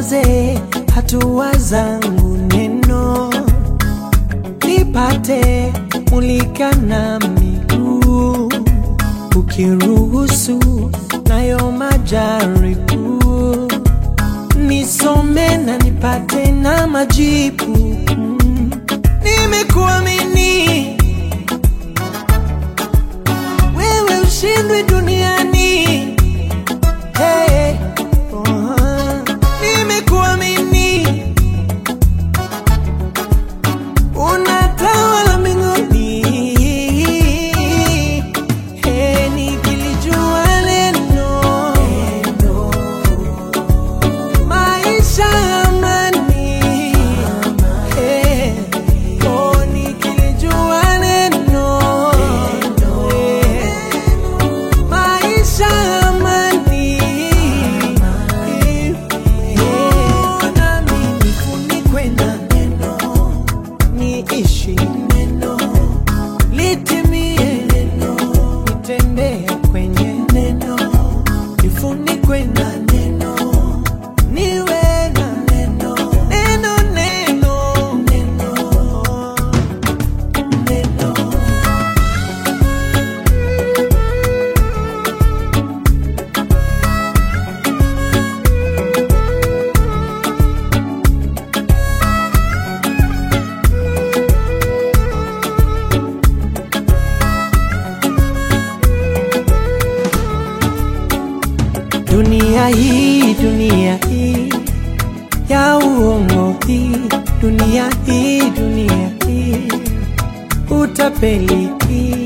liongoze hatua zangu neno, nipate mulika na miguu, ukiruhusu nayo majaribu, nisome na nipate na majibu. Mm. Nimekuamini wewe, ushindwe duniani. Hey, oh, nimekuamini unatawala mbinguni. Hey, nikilijua neno maisha ya amani. Hey, oh, nikilijua neno maisha ya amani. Oh, nami nifunikwe na neno, niishi neno, litimie neno, nitembee kwenye neno, nifunikwe na neno, niwe na neno, neno, neno, neno, neno. Dunia hii, dunia hii ya uongo hii, dunia hii, dunia hii utapeli hii,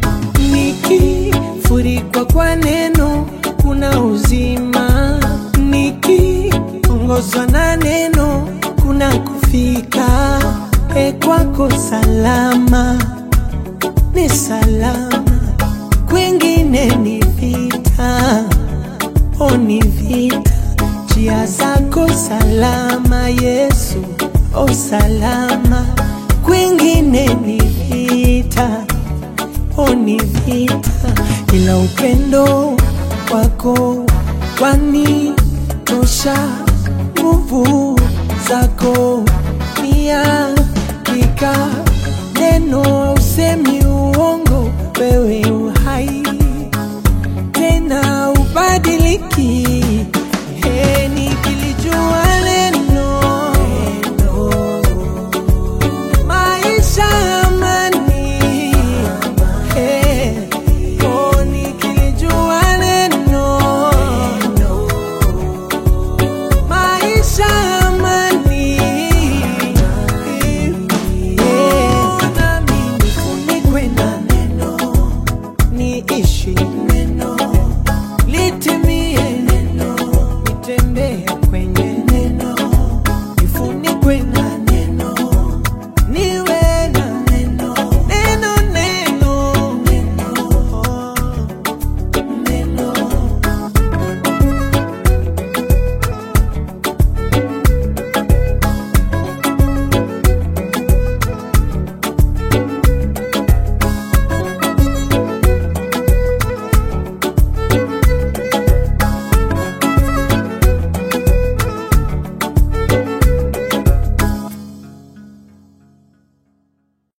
nikifurikwa kwa neno kuna uzima, nikiongozwa na neno kuna kufika e kwako salama, ni salama, kwingine ni vita o ni vita, njia zako salama Yesu, o salama, kwingine ni vita, o ni vita, ila upendo wako kwani tosha, nguvu zako ni hakika, neno usemi uongo, wewe uhai tena ubadiliki. He, nikilijua neno maisha ya amani. He, oh, nikilijua neno maisha ya amani. Oh, nami nifunikwe na neno niishi